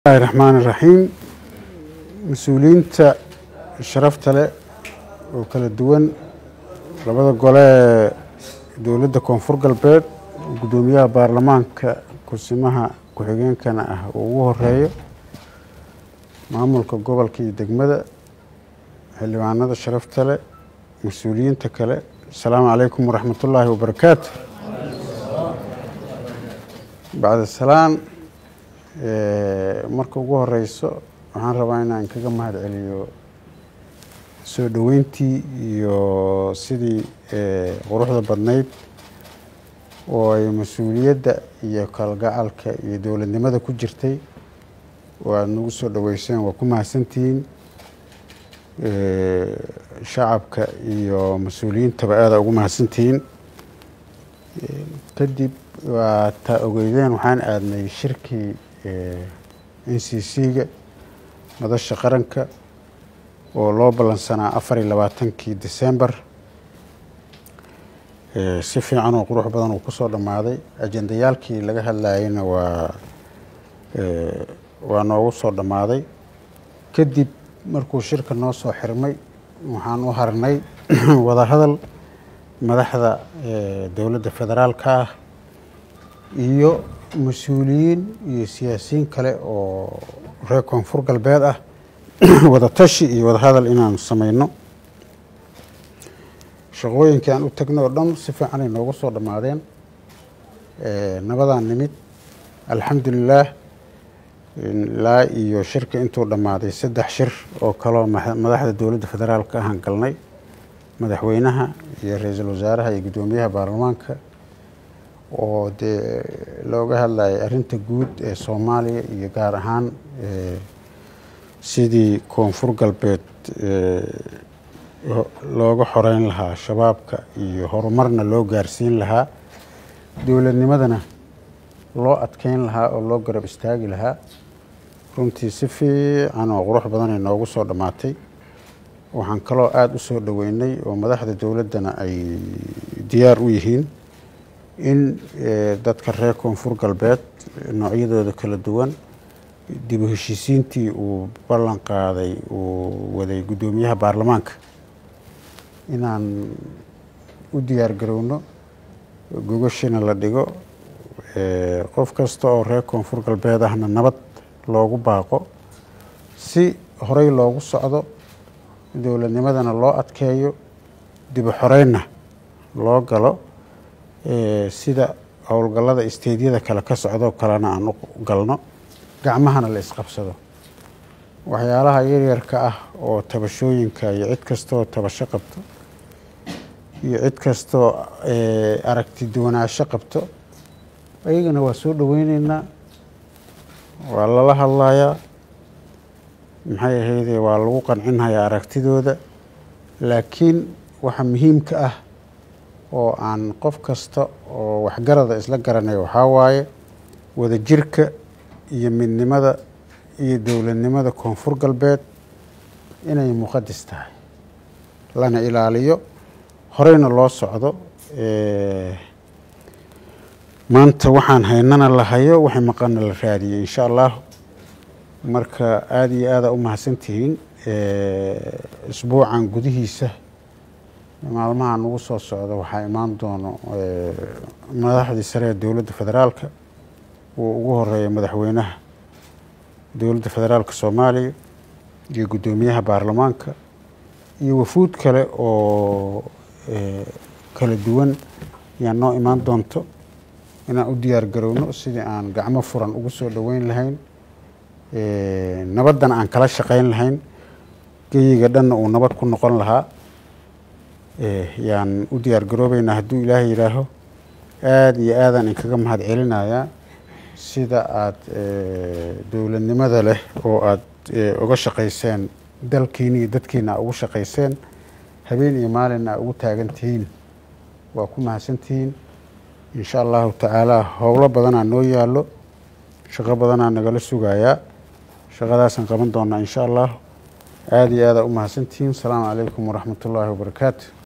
bismillahi raxmaan iraxiim mas-uuliyiinta sharafta leh oo kala duwan labada gole ee dowladda koonfur galbeed guddoomiyaha baarlamaanka kursimaha ku-xigeenkana ah uu ugu horeeyo maamulka gobolka iyo degmada xildhibaanada sharafta leh mas-uuliyiinta kale asalaamu calaykum waraxmat ullaahi wabarakaatu bacda salaan marka ugu horeyso waxaan rabaa inaan kaga mahad celiyo soo dhoweyntii iyo sidii quruxda badnayd oo ay mas-uuliyadda iyo kalgacalka iyo dowladnimada ku jirtay oo aada nagu soo dhoweyseen waa ku mahadsantihiin shacabka iyo mas-uuliyiintaba aada ugu mahadsantihiin kadib waa taa ogeydeen waxaan aadnay shirkii n c c-ga madasha qaranka oo loo ballansanaa afar iyo labaatankii december si fiican oo qurux badan uu kusoo dhammaaday ajendayaalkii laga hadlayeyna waa waa noogu soo dhammaaday kadib markuu shirka noo soo xirmay waxaan u harnay wadahadal madaxda dowladda federaalka ah iyo mas-uuliyiin iyo siyaasiyiin kale oo reer koonfur galbeed ah wada tashi iyo wadahadal inaanu sameyno shaqooyinkii aan u tagnay oo dhan si fiicanay noogu soo dhammaadeen nabadaan nimid alxamdulilaah ilaa iyo shirka intuu dhammaaday saddex shir oo kaloo madaxda dowladda federaalka ahaan galnay madaxweynaha iyo ra-iisul wasaaraha iyo guddoomiyaha baarlamaanka oo dee looga hadlayay arrinta guud ee soomaaliya iyo gaar ahaan sidii koonfur galbeed looga xoreyn lahaa shabaabka iyo horumarna loo gaarsiin lahaa dowladnimadana loo adkeyn lahaa oo loo garab istaagi lahaa runtii si fiican oo qurux badanay noogu soo dhammaatay waxaan kaloo aada u soo dhoweynay oo madaxda dowladdana ay diyaar u yihiin in dadka reer koonfur galbeed noocyadooda kala duwan dib u heshiisiintii uu ballan qaaday uu waday guddoomiyaha baarlamaanka inaan u diyaar garowno gogashina la dhigo qof kasta oo reer koonfur galbeed ahna nabad loogu baaqo si horey loogu socdo dowladnimadana loo adkeeyo dibu xoreynna loo galo sida howlgallada isteedyada kale ka socdoo kalena aan u galno gacmahana la isqabsado waxyaalaha yaryarka ah oo tabashooyinka iyo cid kastaoo tabasho qabto iyo cid kastaoo aragti duwanaansho qabto ayagana waa soo dhoweyneynaa waa lala hadlayaa maxay ahayde waa lagu qancinhayaa aragtidooda laakiin waxa muhiimka ah oo aan qof kasta oo waxgarada isla garanay waxaa waaye wadajirka iyo midnimada iyo dowladnimada koonfur galbeed inay muqadis tahay lana ilaaliyo horeyna loo socdo maanta waxaan haynana la hayo waxay maqana la raadiyey insha allah marka aada iyo aada u mahadsantihiin isbuucan gudihiisa maalmaha nagu soo socda waxaa imaan doono madaxdii sare ee dowladda federaalka uu ugu horeeya madaxweynaha dowladda federaalka soomaaliya iyo guddoomiyaha baarlamaanka iyo wafuud kale oo kala duwan ayaa noo imaan doonto inaan u diyaar garowno sidii aan gacmo furan ugu soo dhoweyn lahayn nabaddana aan kala shaqeyn lahayn geyiga dhanna uu nabad ku noqon lahaa yaan u diyaar garoobeynaa hadduu ilaahay yidhaaho aada iyo aadaan inkaga mahad celinayaa sida aada dowladnimada leh oo aada uga shaqayseen dalkiina iyo dadkiina ugu shaqayseen habeen iyo maalinna ugu taagan tihiin waa ku mahadsantihiin insha allahu tacaala howlo badanaa noo yaallo shaqo badanaa nagala sugayaa shaqadaasaan qaban doonaa insha allah aada iyo aada u mahadsantihiin asalaamu calaykum waraxmat ullaahi wabarakaatu